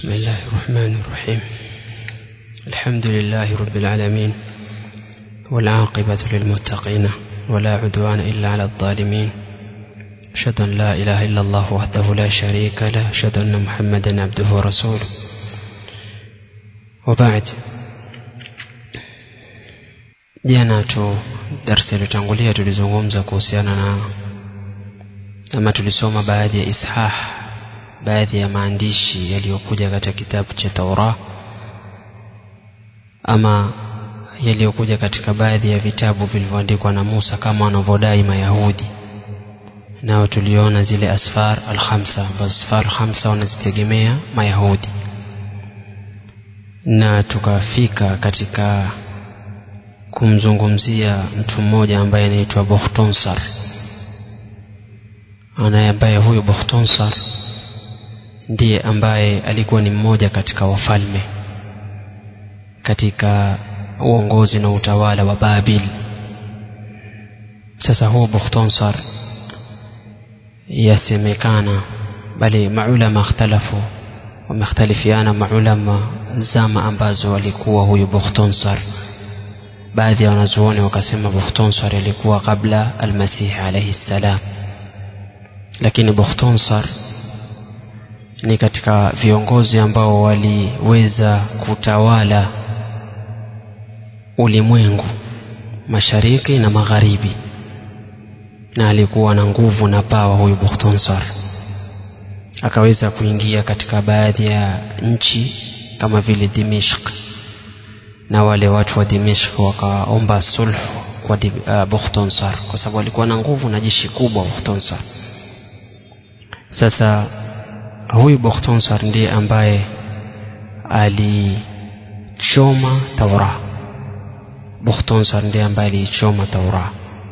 بسم الله الرحمن الرحيم الحمد لله رب العالمين والعاقبة للمتقين ولا عدوان إلا على الظالمين أشهد أن لا إله إلا الله وحده لا شريك له أشهد أن محمدا عبده ورسوله وبعد jana tu darsa iliyotangulia tulizungumza kuhusiana na ama tulisoma baadhi ya ishah baadhi ya maandishi yaliyokuja katika kitabu cha Taurah ama yaliyokuja katika baadhi ya vitabu vilivyoandikwa na Musa kama wanavyodai Mayahudi nao tuliona zile asfar al-khamsa ambazo asfar al-khamsa wanazitegemea Mayahudi na tukafika katika kumzungumzia mtu mmoja ambaye anaitwa Bukhtonsar anaye ambaye huyu Bukhtonsar ndiye ambaye alikuwa ni mmoja katika wafalme katika uongozi na utawala wa Babil sasa huo Bukhtonsar yasemekana bali maulama ikhtalafu wamekhtalifiana maulama zama ambazo walikuwa huyu Bukhtonsar baadhi ya wanazuoni wakasema Bukhtonsar alikuwa kabla almasih alayhi salam lakini Bukhtonsar ni katika viongozi ambao waliweza kutawala ulimwengu mashariki na magharibi na alikuwa na nguvu na pawa huyu Bukhtonsar akaweza kuingia katika baadhi ya nchi kama vile Dimishq na wale watu wa Dimishq wakaomba sulhu kwa uh, Bukhtonsar kwa sababu alikuwa na nguvu na jeshi kubwa Bukhtonsar sasa huyu Bukhtonsar ndiye ambaye alichoma Taura Bukhtonsar ndiye ambaye alichoma Taura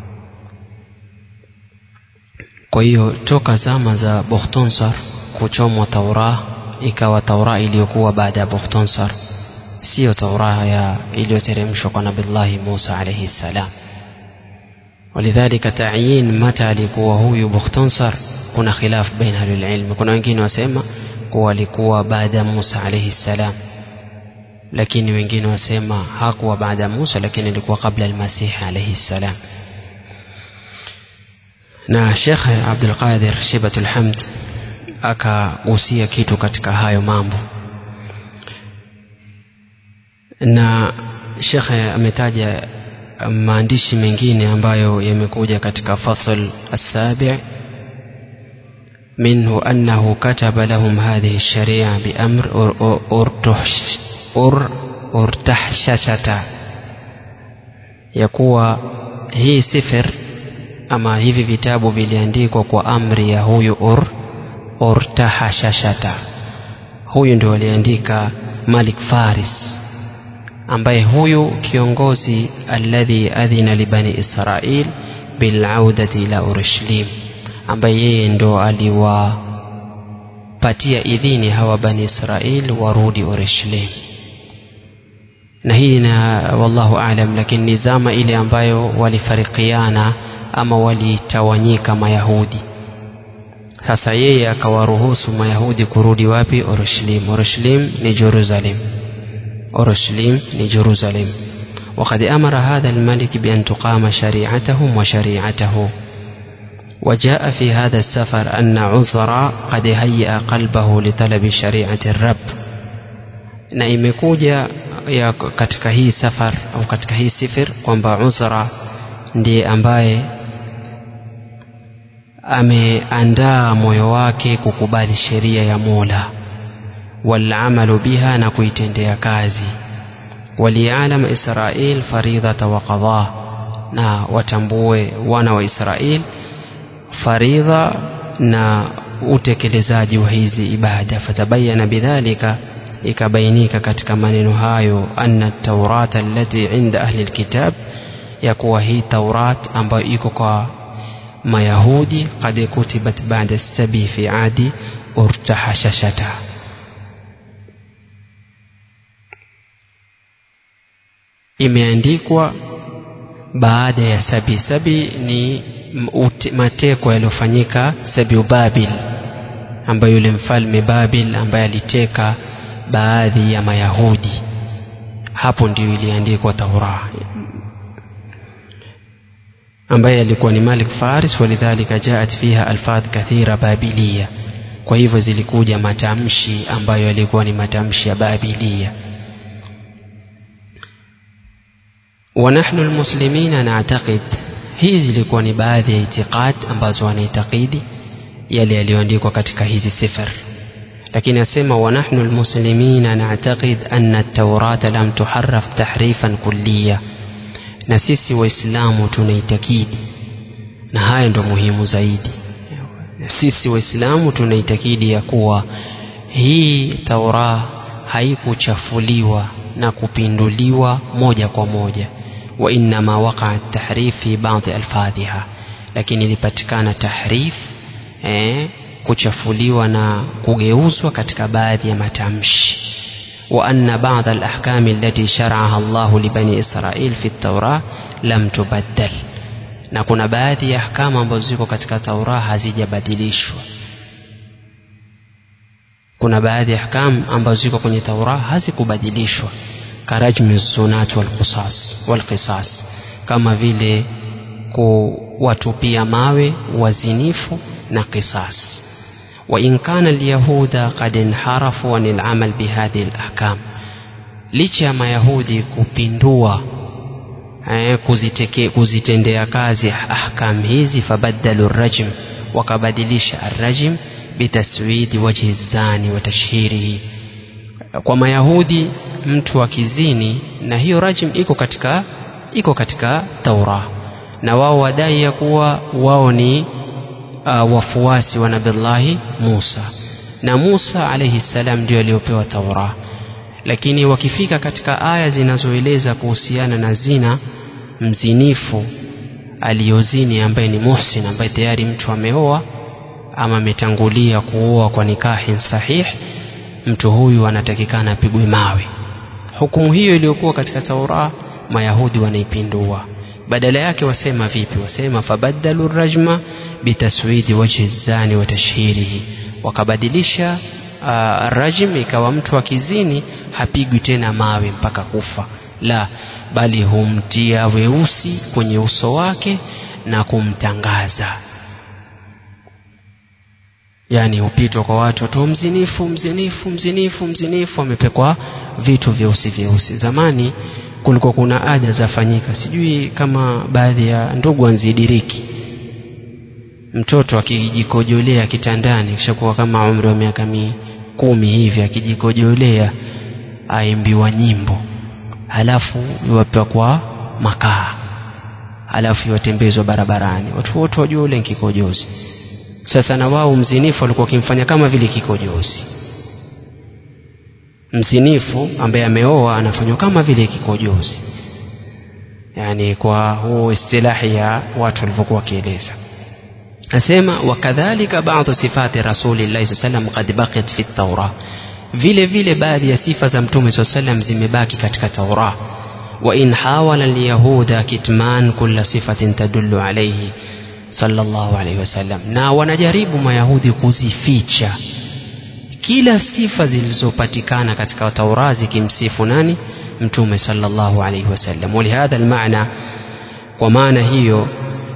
kwa hiyo toka zama za Bukhtonsar kuchomwa Taura ikawa Taura iliyokuwa baada ya Bukhtonsar sio Taura ya iliyoteremshwa kwa Nabillahi Musa alayhi salam ولذلك تعيين متى alikuwa huyu Bukhtonsar kuna khilaf baina ahlul ilm kuna wengine wasema kuwa alikuwa baada ya Musa alayhi salam lakini wengine wasema hakuwa baada ya Musa lakini alikuwa kabla al-Masih alayhi salam na Sheikh Abdul Qadir Shibatul Hamd akagusia kitu katika hayo mambo na Sheikh ametaja maandishi mengine ambayo yamekuja katika fasl as-sabi' منه أنه كتب لهم هذه الشريعة بأمر أرتحششة يقوى هي سفر ama hivi vitabu viliandikwa kwa amri ya huyu ur urtahashashata huyu ndio aliandika Malik Faris ambaye huyu kiongozi alladhi adhina libani Israil bilaudati ila Urishlim ambaye yeye ndo aliwapatia idhini hawa bani Israil warudi Urishlim na hii na wallahu aalam lakini ni zama ile ambayo walifarikiana ama walitawanyika mayahudi sasa yeye akawaruhusu mayahudi kurudi wapi Urishlim Urishlim ni Jerusalem Urishlim ni Jerusalem وقد أمر هذا الملك بأن تقام شريعتهم وشريعته وجاء في هذا السفر أن عزرا قد هيأ قلبه لطلب شريعة الرب na imekuja ya katika hii safar au katika hii sifir kwamba Uzra ndiye ambaye ameandaa moyo wake kukubali sheria ya Mola walamalu biha na kuitendea kazi walialam Israil faridhata wa qadha na watambue wana wa Israil faridha na utekelezaji wa hizi ibada fatabayana bidhalika ikabainika katika maneno hayo anna taurata allati inda ahli alkitab ya kuwa hii taurat ambayo iko kwa mayahudi qad kutibat ba'da sabi fi adi urtahashashata imeandikwa baada ya sabi sabi ni mateko yaliyofanyika sabiu babil ambayo yule mfalme babil ambaye aliteka baadhi ya mayahudi hapo ndio iliandikwa taura ambaye alikuwa ni malik faris walidhalika jaat fiha alfadh kathira babiliya kwa hivyo zilikuja matamshi ambayo yalikuwa ni matamshi ya babiliya ونحن المسلمين نعتقد hizi zilikuwa ni baadhi ya itiqad ambazo wanaitakidi yale yaliyoandikwa katika hizi sifar lakini asema wanahnu almuslimina na'taqid anna at-taurata lam tuharraf tahrifan kulliya na sisi waislamu tunaitakidi na haya ndo muhimu zaidi na sisi waislamu tunaitakidi ya kuwa hii taura haikuchafuliwa na kupinduliwa moja kwa moja wa innama waqaa tahrif fi baadhi alfadhiha lakini ilipatikana tahrif eh, kuchafuliwa na kugeuzwa katika baadhi ya matamshi wa anna baadhi alahkami allati shar'aha Allah li bani Israil fi at-Taurah lam tubaddal na kuna baadhi ya ahkamu ambazo ziko katika Taurah hazijabadilishwa kuna baadhi ya ahkamu ambazo ziko kwenye Taurah hazikubadilishwa karajmi zunat wal qisas wal qisas kama vile kuwatupia mawe wazinifu na qisas وإن كان اليهود قد انحرفوا عن العمل بهذه الأحكام licha ya mayahudi kupindua eh, kuziteke, kuzitendea kazi ahkam hizi fabaddalu rajm wakabadilisha arrajm bitaswidi wajhi zani wa tashhirihi kwa mayahudi mtu akizini na hiyo rajm iko katika iko katika taura na wao wadai ya kuwa wao ni uh, wafuasi wa nabillahi Musa na Musa alayhi salam ndio aliyopewa Taura lakini wakifika katika aya zinazoeleza kuhusiana na zina mzinifu aliyozini ambaye ni muhsin ambaye tayari mtu ameoa ama ametangulia kuoa kwa nikahin sahih mtu huyu anatakikana apigwe mawe hukumu hiyo iliyokuwa katika Taura mayahudi wanaipindua badala yake wasema vipi wasema fabaddalu rajma bitaswidi wajhi zani wa tashhirihi wakabadilisha uh, rajm ikawa mtu akizini hapigwi tena mawe mpaka kufa la bali humtia weusi kwenye uso wake na kumtangaza yani hupitwa kwa watu tu mzinifu mzinifu mzinifu mzinifu amepekwa vitu vyeusi vyeusi zamani kulikuwa kuna ada zafanyika sijui kama baadhi ya ndugu anzidiriki mtoto akijikojolea kitandani kishakuwa kama umri wa miaka kumi hivi akijikojolea aimbiwa nyimbo halafu iwapakwa makaa halafu iwatembezwa barabarani watu wote wajua ule kikojozi sasa na wao mzinifu walikuwa wakimfanya kama vile kikojozi mzinifu ambaye ameoa anafanywa kama vile kikojozi yani kwa huo istilahi ya watu walivyokuwa wakieleza asema wakadhalika baadhi sifati rasulillahi saa salam qad baqiyat fi taura vile vile baadhi ya sifa za mtume saa salam zimebaki katika taura وإن حاول اليهود كتمان كل صفة تدل عليه صلى الله عليه وسلم na wanajaribu mayahudi kuzificha kila sifa zilizopatikana katika Taura zikimsifu nani mtume sallallahu alayhi wasallam walihadha almaana kwa maana hiyo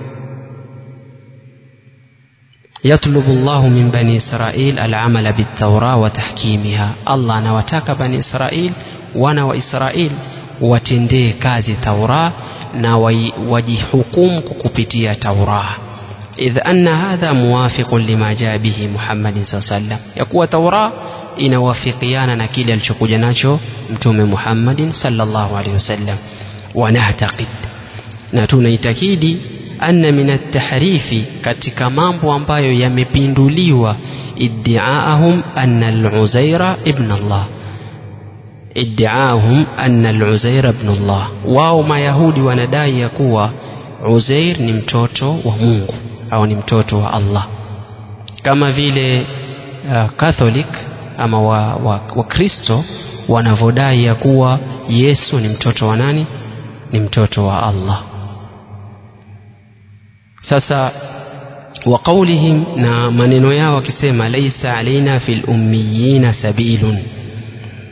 يطلب الله من بني إسرائيل العمل بالتوراة وتحكيمها الله anawataka bani Israil wana wa Israil watendee kazi Taura na wajihukumu kupitia Taura إذ أن هذا موافق لما جاء به محمد صلى الله عليه وسلم يقوى توراة inawafikiana na kile alichokuja nacho mtume Muhammadin sallallahu alaihi wasallam wanahtakid na tunaitakidi anna min at-tahrifi katika mambo ambayo yamepinduliwa iddiaahum anna al-Uzaira ibn Allah iddiaahum anna al-Uzaira ibn Allah wao mayahudi wanadai ya kuwa Uzair ni mtoto wa Mungu au ni mtoto wa Allah kama vile uh, Catholic ama wa, wa, wa Kristo wanavyodai ya kuwa Yesu ni mtoto wa nani ni mtoto wa Allah sasa wa qaulihim na maneno yao wakisema laisa alaina fil ummiyina sabilun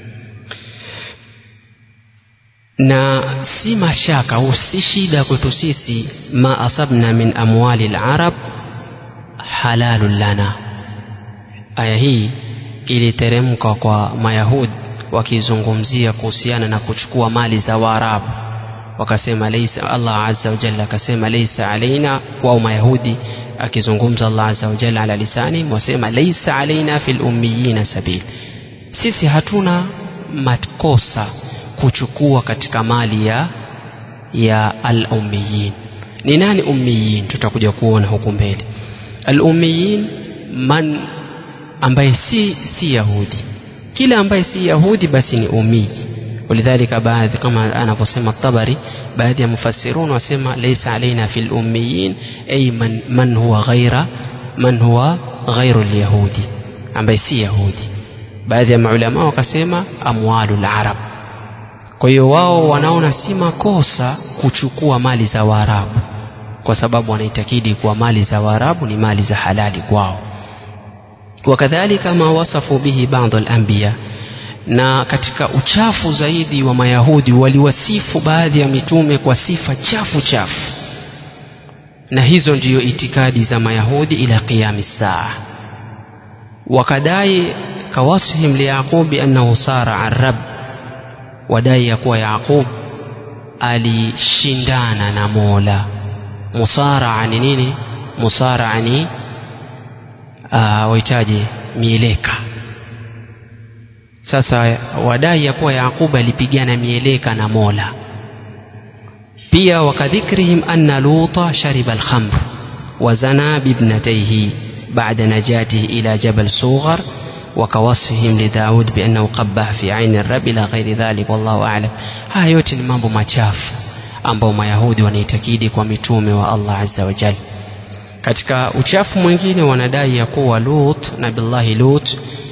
na si mashaka au si shida kwetu sisi ma asabna min amwali larab halalun lana aya hii iliteremka kwa mayahudi wakizungumzia kuhusiana na kuchukua mali za waarabu wakasema laisa allah azza wajalla akasema laisa alaina wao mayahudi akizungumza allah azza wajalla ala lisani wasema laisa alaina fi lummiyina sabil sisi hatuna makosa kuchukua katika mali ya ya al-ummiyin ni nani ummiyin tutakuja kuona huku mbele al-ummiyin man ambaye si si yahudi kila ambaye si yahudi basi ni ummi ولذلك baadhi kama anavyosema tabari baadhi ya mufassirun wasema laysa alaina fil ummiyin ay man, man huwa ghaira man huwa ghairu al-yahudi ambaye si yahudi baadhi ya maulama wakasema amwalul arab kwa hiyo wao wanaona si makosa kuchukua mali za waarabu kwa sababu wanaitakidi kuwa mali za waarabu ni mali za halali kwao wakadhalika ma wasafu bihi baadhi al-anbiya na katika uchafu zaidi wa mayahudi waliwasifu baadhi ya mitume kwa sifa chafu chafu na hizo ndiyo itikadi za mayahudi ila qiyami saa wakadai kawasfihim liyaqubi annahu sara an rab wadai ya kuwa yaqub alishindana na mola musaraa ni nini musaraa ni uh, wahitaji mieleka sasa wadai ya kuwa yaqub alipigana mieleka na mola pia wakadhikrihim anna luta shariba alkhamr wazana bibnataihi بعد نجاته إلى جبل صوغر وكوصفهم لداود بأنه قبح في عين الرب إلى غير ذلك والله أعلم haya yote ni mambo machafu ambao mayahudi wanaitakidi kwa mitume wa allah azza wa jal katika uchafu mwingine wanadai ya kuwa lut nabillahi lut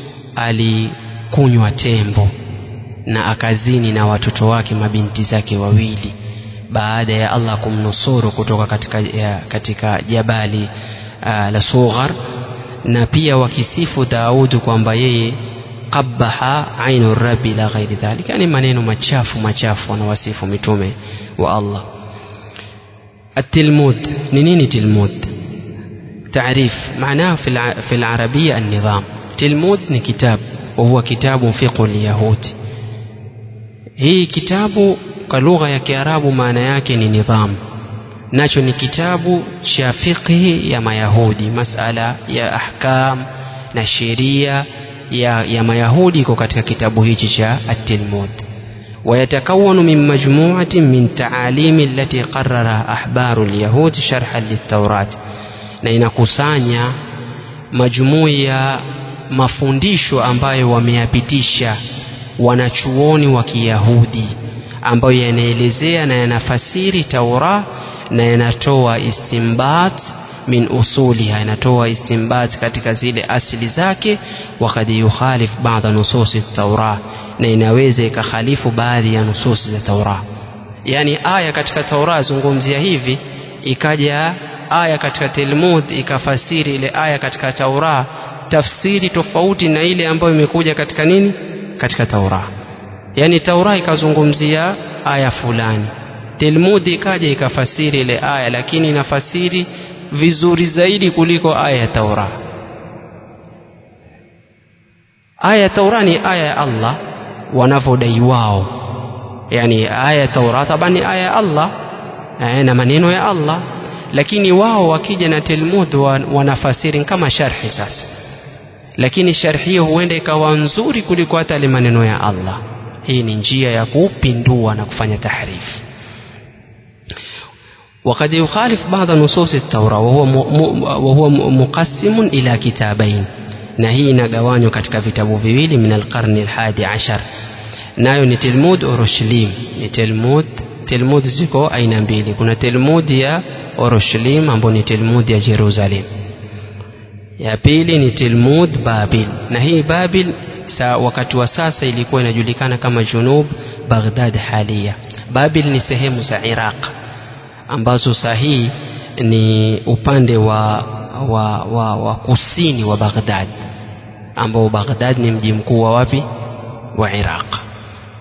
alikunywa tembo na akazini na watoto wake mabinti zake wawili baada ya allah kumnusuru kutoka katika, ya, katika jabali uh, la sughar na pia wakisifu Daudu kwamba yeye qabaha ainu rabbi la ghairi dhalika, yani maneno machafu machafu wanawasifu mitume wa Allah. التلمود نيني تلمود تعريف معناه في في العربية النظام تلمود ni كتاب وهو كتاب فقه اليهود hii kitabu kwa lugha ya Kiarabu maana yake ni nidhamu nacho ni kitabu cha fiqhi ya mayahudi masala ya ahkam na sheria ya, ya mayahudi iko katika kitabu hichi cha at-tilmud ويتكون من مجموعة من تعاليم التي قررها أحبار اليهود شرحا للتوراة na inakusanya majumui ya mafundisho ambayo wameyapitisha wanachuoni wa Kiyahudi ambayo yanaelezea na yanafasiri Taurah na yanatoa istimbat min usuliha yanatoa istimbat katika zile asili zake wakad yukhalif baadha nususi taura na inaweza ikakhalifu baadhi ya nususi za taura yani aya katika taura zungumzia hivi ikaja aya katika talmud ikafasiri ile aya katika taura tafsiri tofauti na ile ambayo imekuja katika nini katika taura yani taura ikazungumzia aya fulani Talmudi ikaja ikafasiri ile aya lakini inafasiri vizuri zaidi kuliko aya ya Taura. Aya ya Taura ni aya ya Allah wanavyodai wao, yani aya ya Taura taban ni aya ya Allah eh, na maneno ya Allah, lakini wao wakija na Talmud wanafasiri kama sharhi sasa, lakini sharhi hiyo huenda ikawa nzuri kuliko hata ile maneno ya Allah. Hii ni njia ya kupindua na kufanya tahrifu. وقد يخالف بعض نصوص التوراة وهو وهو مقسم إلى كتابين na hii inagawanywa katika vitabu viwili min alqarni alhadi ashar nayo ni Talmud Urushlim ni Talmud Talmud ziko aina mbili kuna Talmud ya Urushlim ambayo ni Talmud ya Jerusalem ya pili ni Talmud Babil na hii Babil sa wakati wa sasa ilikuwa inajulikana kama Junub Baghdad halia Babil ni sehemu za Iraq ambazo sahihi ni upande wa, wa, wa, wa kusini wa Baghdad ambao Baghdad ni mji mkuu wa wapi wa Iraq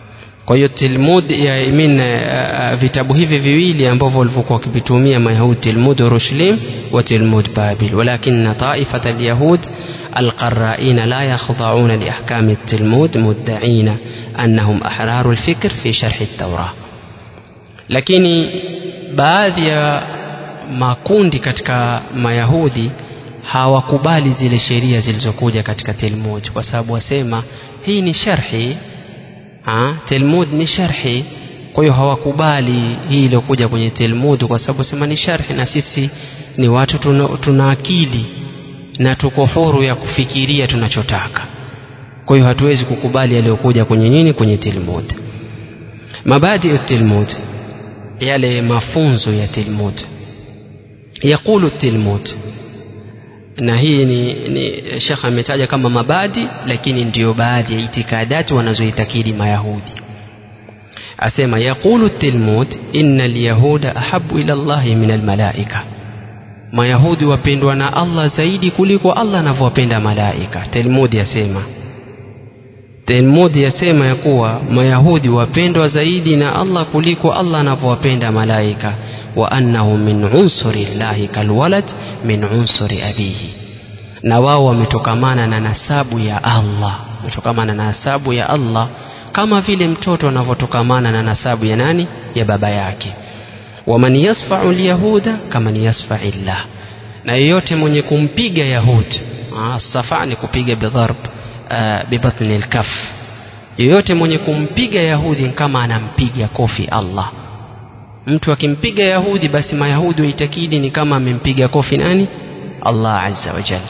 kwa hiyo tilmud ya I mean, uh, vitabu hivi viwili ambavyo walivyokuwa wakivitumia mayahudi tilmud rushlim wa tilmud babil walakina taifata alyahud القرائين لا يخضعون لأحكام التلمود مدعين أنهم أحرار الفكر في شرح التوراة lakini baadhi ya makundi katika mayahudi hawakubali zile sheria zilizokuja katika Talmud kwa sababu wasema hii ni sharhi ha? Talmud ni sharhi kwa hiyo hawakubali hii iliyokuja kwenye Talmud kwa sababu sema ni sharhi na sisi ni watu tuna, tuna akili na tuko huru ya kufikiria tunachotaka kwa hiyo hatuwezi kukubali yaliyokuja kwenye nini kwenye Talmud mabadi ya Talmud yale mafunzo ya Talmud yaqulu Talmud na hii ni, ni shekh ametaja kama mabadi lakini ndiyo baadhi ya itikadati wanazoitakidi mayahudi asema yaqulu Talmud inna alyahuda ahabu ila Allahi min almalaika mayahudi wapendwa na Allah zaidi kuliko Allah anavyowapenda malaika Talmud yasema Talmud yasema ya kuwa mayahudi wapendwa zaidi na Allah kuliko Allah anavyowapenda malaika wa annahu min unsuri llahi kalwalad min unsuri abihi na wao wametokamana na nasabu ya Allah wametokamana na nasabu ya Allah kama vile mtoto anavyotokamana na nasabu ya nani ya baba yake waman yasfau lyahuda kaman yasfai llah na yeyote mwenye kumpiga yahudi safa ni kupiga bidharb uh, bibatni lkaf yeyote mwenye kumpiga yahudi kama anampiga kofi allah mtu akimpiga yahudi basi mayahudi waitakidi ni kama amempiga kofi nani allah azza wa jalla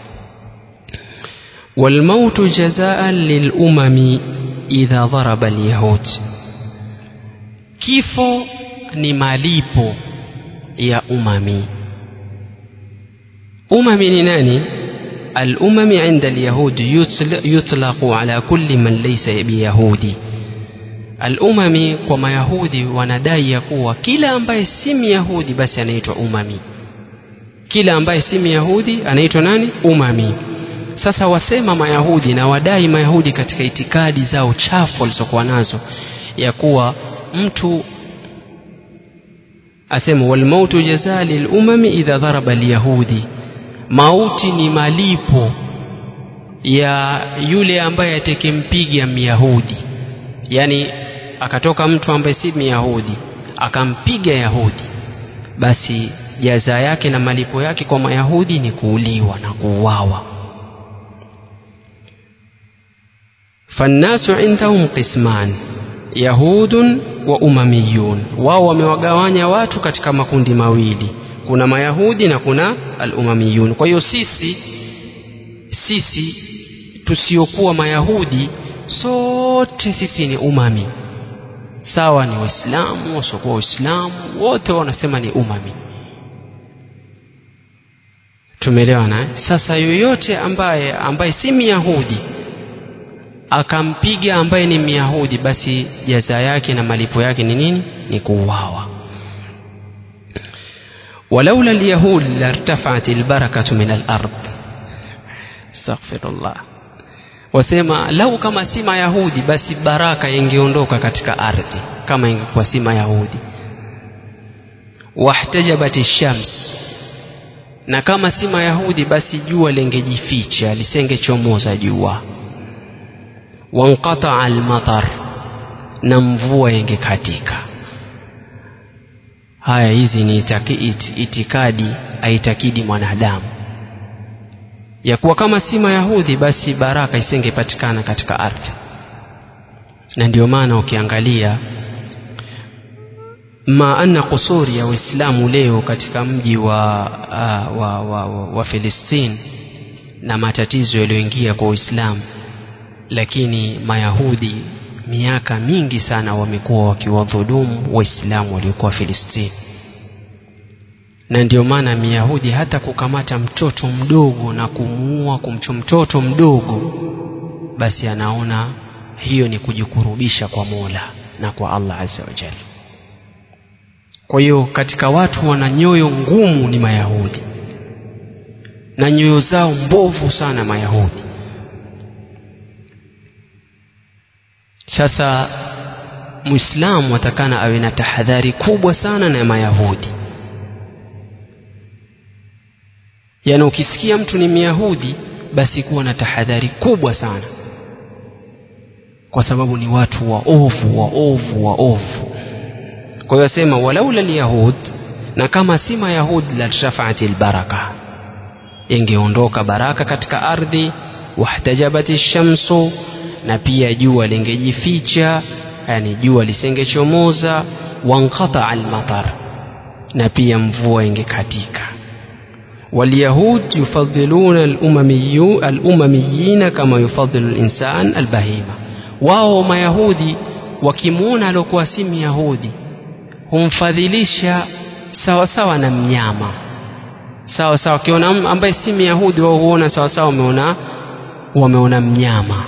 والموت جزاء للأمم إذا ضرب اليهود kifo ni malipo ya umami umami ni nani الأمم عند اليهود يطلق على كل من ليس بيهودي الأمم كما يهودي wanadai ya kuwa kila ambaye si myahudi basi anaitwa umami kila ambaye si myahudi anaitwa nani umami sasa wasema mayahudi na wadai mayahudi katika itikadi zao chafu walizokuwa nazo ya kuwa mtu asema walmautu jazaa lilumami idha dharaba lyahudi mauti ni malipo ya yule ambaye atekempiga myahudi yani akatoka mtu ambaye si myahudi akampiga yahudi basi jaza yake na malipo yake kwa mayahudi ni kuuliwa na kuuawa fannasu indahum qisman yahudun wa umamiyun wao wamewagawanya watu katika makundi mawili kuna mayahudi na kuna alumamiyun kwa hiyo sisi sisi tusiokuwa mayahudi sote sisi ni umami sawa ni waislamu wasiokuwa waislamu wote wanasema ni umami tumeelewana sasa yoyote ambaye ambaye si myahudi akampiga ambaye ni myahudi basi jaza yake na malipo yake ni nini ni kuuawa ولولا اليهود لارتفعت البركة من الأرض استغفر الله wasema lau kama si mayahudi basi baraka ingeondoka katika ardhi kama ingekuwa si mayahudi wahtajabat shams na kama si mayahudi basi jua lingejificha lisengechomoza jua wanqataa almatar na mvua ingekatika haya hizi ni itaki, it, itikadi aitakidi mwanadamu ya kuwa kama si mayahudi basi baraka isingepatikana katika ardhi na ndio maana ukiangalia ma anna kusuri ya waislamu leo katika mji wa, uh, wa, wa, wa, wa Filistini na matatizo yaliyoingia kwa Uislamu lakini mayahudi miaka mingi sana wamekuwa wakiwadhulumu waislamu waliokuwa Filistini na ndio maana myahudi hata kukamata mtoto mdogo na kumuua kumcho mtoto mdogo basi anaona hiyo ni kujikurubisha kwa Mola na kwa Allah azza wa jalla kwa hiyo katika watu wana nyoyo ngumu ni mayahudi na nyoyo zao mbovu sana mayahudi sasa muislamu atakana awe na tahadhari kubwa sana na mayahudi yaani ukisikia mtu ni myahudi basi kuwa na tahadhari kubwa sana kwa sababu ni watu waovu waovu waovu kwa hiyo asema walaula lyahud na kama si mayahud lartafaati lbaraka ingeondoka baraka katika ardhi wahtajabati shamsu na pia jua lingejificha yani jua lisingechomoza wanqataa almatar na pia mvua ingekatika walyahud yufadhiluna alumamiyin kama yufadhilu linsan albahima wao mayahudi wakimwona aliokuwa si myahudi humfadhilisha sawa sawa na mnyama sawa sawa wakiona ambaye si myahudi wao huona sawa sawa wameona wameona mnyama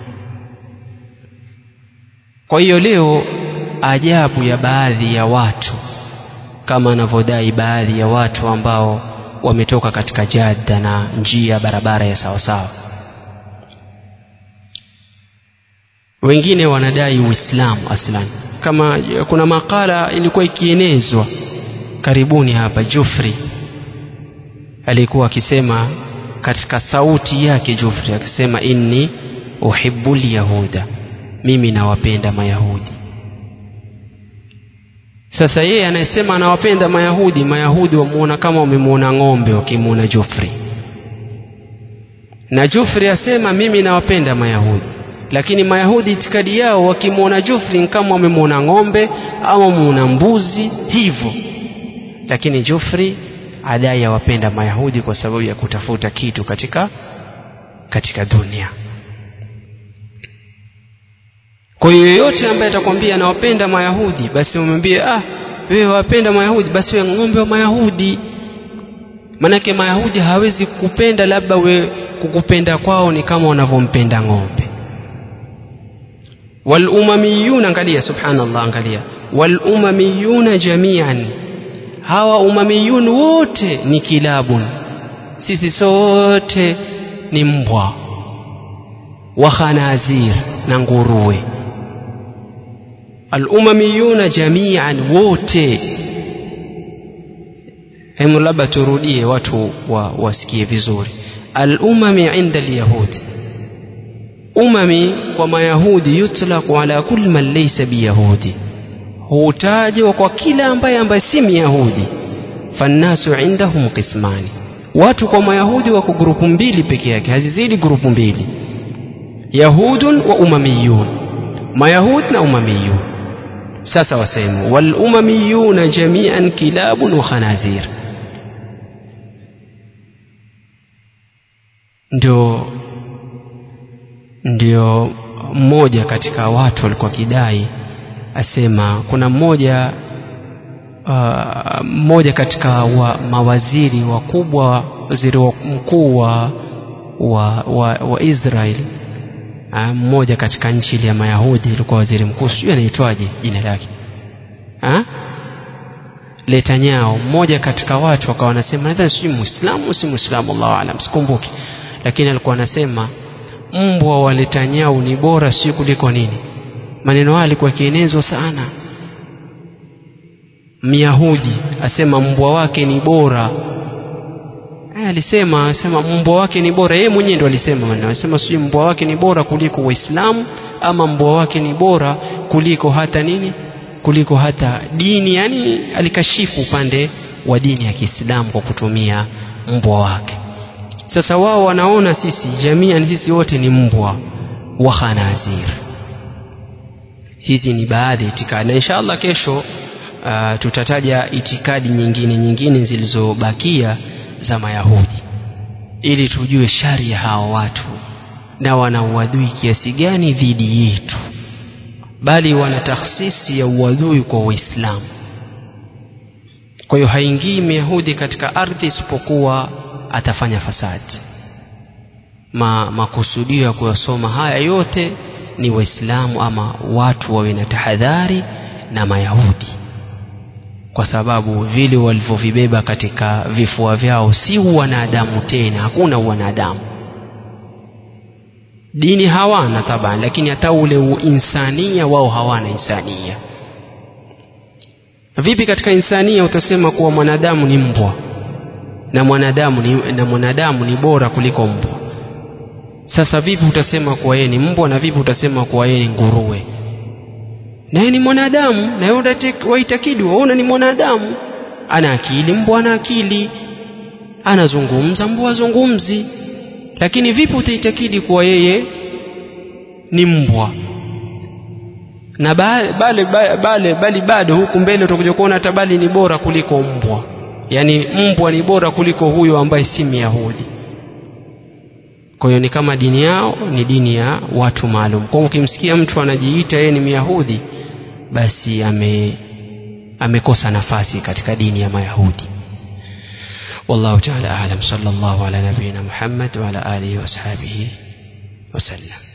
kwa hiyo leo ajabu ya baadhi ya watu kama anavyodai baadhi ya watu ambao wametoka katika jada na njia barabara ya sawasawa wengine wanadai uislamu aslan kama kuna makala ilikuwa ikienezwa karibuni hapa jufri alikuwa akisema katika sauti yake jufri akisema inni uhibbu lyahuda mimi nawapenda mayahudi sasa yeye anayesema anawapenda mayahudi mayahudi wamuona kama wamemwona ng'ombe wakimwona jufri na jufri asema mimi nawapenda mayahudi lakini mayahudi itikadi yao wakimwona jufri kama wamemwona ng'ombe ama wameona mbuzi hivyo lakini jufri adai awapenda mayahudi kwa sababu ya kutafuta kitu katika katika dunia kwa hiyo yoyote ambaye atakwambia anawapenda mayahudi basi umwambie ah wewe wapenda mayahudi basi wewe ng'ombe wa mayahudi manake mayahudi hawezi kukupenda labda we kukupenda kwao ni kama wanavyompenda ng'ombe walumamiyuna angalia subhanallah angalia walumamiyuna jamian hawa umamiyun wote ni kilabun sisi sote ni mbwa wa khanazir na nguruwe alumamiyuna jamian wote hemu labda turudie watu wa, wasikie vizuri alumami inda alyahudi umami kwa mayahudi yutlaqu ala kulli man laysa biyahudi hutajwa kwa kila ambaye ambaye si myahudi fannasu indahum qismani watu kwa mayahudi wako grupu mbili peke yake hazizidi grupu mbili yahudun wa umamiyun mayahud na umamiyun sasa wasema walumamiyuna jamian kilabun wa khanazir ndio ndio mmoja katika watu walikuwa kidai asema kuna mmoja uh, mmoja katika wa mawaziri wakubwa waziri wa mkuu wa, wa, wa, wa Israel uh, mmoja katika nchi ile ya Mayahudi ilikuwa waziri mkuu sijui anaitwaje jina lake uh? Letanyao mmoja katika watu wakawa wanasema nadhani sijui muislamu si muislamu Allahu alam sikumbuki lakini alikuwa anasema mbwa wa Letanyao ni bora sio kuliko nini maneno haya alikuwa akienezwa sana myahudi asema mbwa wake ni bora eh, alisema asema mbwa wake ni bora yeye mwenyewe ndo alisema maneno asema sijui mbwa wake ni bora kuliko waislamu ama mbwa wake ni bora kuliko hata nini kuliko hata dini yani alikashifu upande wa dini ya Kiislamu kwa kutumia mbwa wake sasa wao wanaona sisi jamii sisi wote ni mbwa wa khanazir hizi ni baadhi ya itikadi na inshallah kesho uh, tutataja itikadi nyingine nyingine zilizobakia za mayahudi ili tujue shari ya hawa watu na wana uadui kiasi gani dhidi yetu bali wana takhsisi ya uadui kwa waislamu kwa hiyo haingii myahudi katika ardhi isipokuwa atafanya fasadi Ma, makusudio ya kuyasoma haya yote ni waislamu ama watu wawe na tahadhari na mayahudi kwa sababu vile walivyovibeba katika vifua vyao si wanadamu tena hakuna wanadamu dini hawana taban lakini hata ule insania wao hawana insania vipi katika insania utasema kuwa mwanadamu ni mbwa na mwanadamu ni, na mwanadamu ni bora kuliko mbwa sasa vipi utasema kuwa yeye ni mbwa na vipi utasema kuwa yeye ni nguruwe na yeye ni mwanadamu na yeye waitakidi waona ni mwanadamu ana akili mbwa ana akili anazungumza mbwa azungumzi lakini vipi utaitakidi kuwa yeye ni mbwa na bale, bale, bale, bali bado huku mbele utakuja kuona hata bali ni bora kuliko mbwa yaani mbwa ni bora kuliko huyo ambaye si myahudi kwa hiyo ni kama dini yao ni dini ya watu maalum kwa ukimsikia mtu anajiita yeye ni myahudi basi ame amekosa nafasi katika dini ya mayahudi والله تعالى أعلم صلى الله على نبينا محمد وعلى آله وأصحابه وسلم